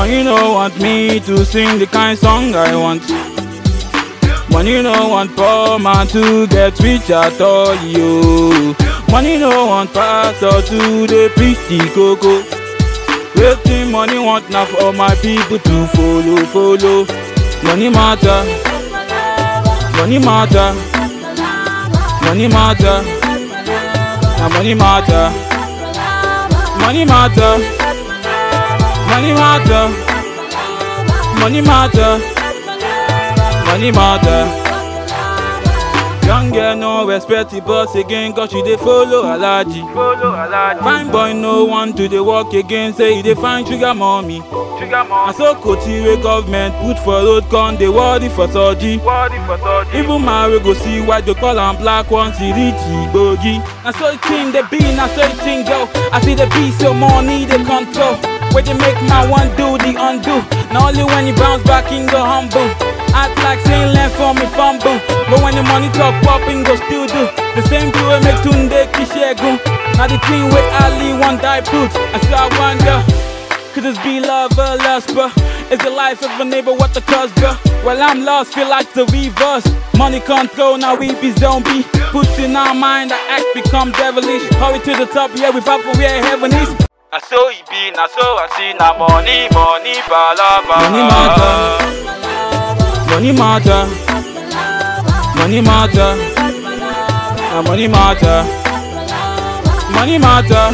Money no want me to sing the kind song I want. Money no want poor man to get rich at all, yo. Money no want pastor to dey preach the cocoa. Wetin money want na for my people to follow, follow. Money matter, money matter, money matter, na money matter, money matter, money matter, money matter, money matter. Young girl no respect the boss again cause she dey follow alaji. Fine boy no want to dey work again say he dey find sugar mommy. Na so Kotire government put for road con dey worry for surgery. Even man wey go see white go call am black once he reach Igbogi. Na so the thing dey be, na so the thing go. I see the be so money dey control. Wey dey make man wan do the undo. Na only when he bounce back him go humble. Act like saying learn from me fumble. But when the money talk pop him go still do. The same thing wey make Tunde Kishegun. Na the thing wey Ali wan die put. I still I wonder. Could this be love or lust, bruh? Is the life of a neighbor what the cause, bruh? Well, I'm lost, feel like the reverse. Money control, now we be zombie. Puts in our mind, the act become devilish. Hurry to the top, yeah, we fight for where heaven is. Na so it be, na so I see, na money, money, balaba. Money matter. Money matter. Money matter. Na money matter. Money matter.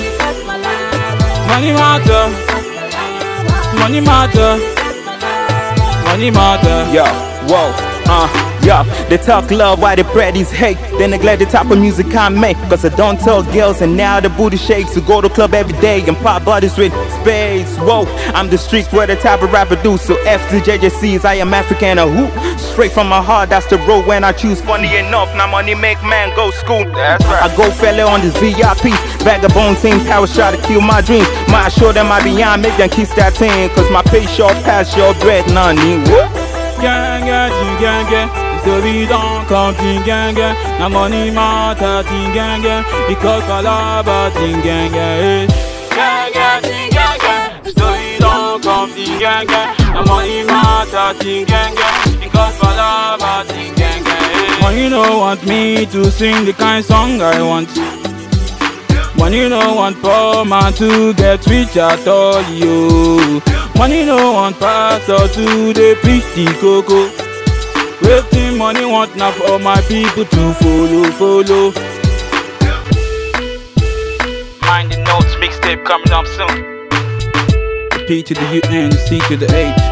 Money matter. Money matter. Money matter. Yo, whoa, uh, yo, they talk love while they practice hate. They neglect the type of music I make. Cause I don't tell girls, and now the booty shakes. To go to club every day and pop bodies with space. Whoa, I'm the street where the type of rapper do. So F to JJC's, I am African, a who? Straight from my heart, that's the road when I choose. Funny enough, now money make man go school. That's right. I go fella on this VIP. Vagabond team, power shot to kill my dreams. Might show them I beyond, make them kiss that thing. Cause my pay short pass your bread, none. Whoop. Gang, gang, ting, gang, gang. Story don't come, ting, gang, gang. Na money matter, ting, gang, gang. Because I love a ting, gang, gang. eh. Gang, gang, ting, gang, gang. Story don't come, ting, gang, gang. Na money matter, ting, gang, gang. Because I love a ting, gang, gang. eh. Money no want me to sing the kind song I want. Money no want poor man to get rich at all, yo. Money no want pastor to dey preach the cocoa. Wetin money want na for my people to follow, follow. Mind the notes mixtape coming up soon. P to the U N, C to the H.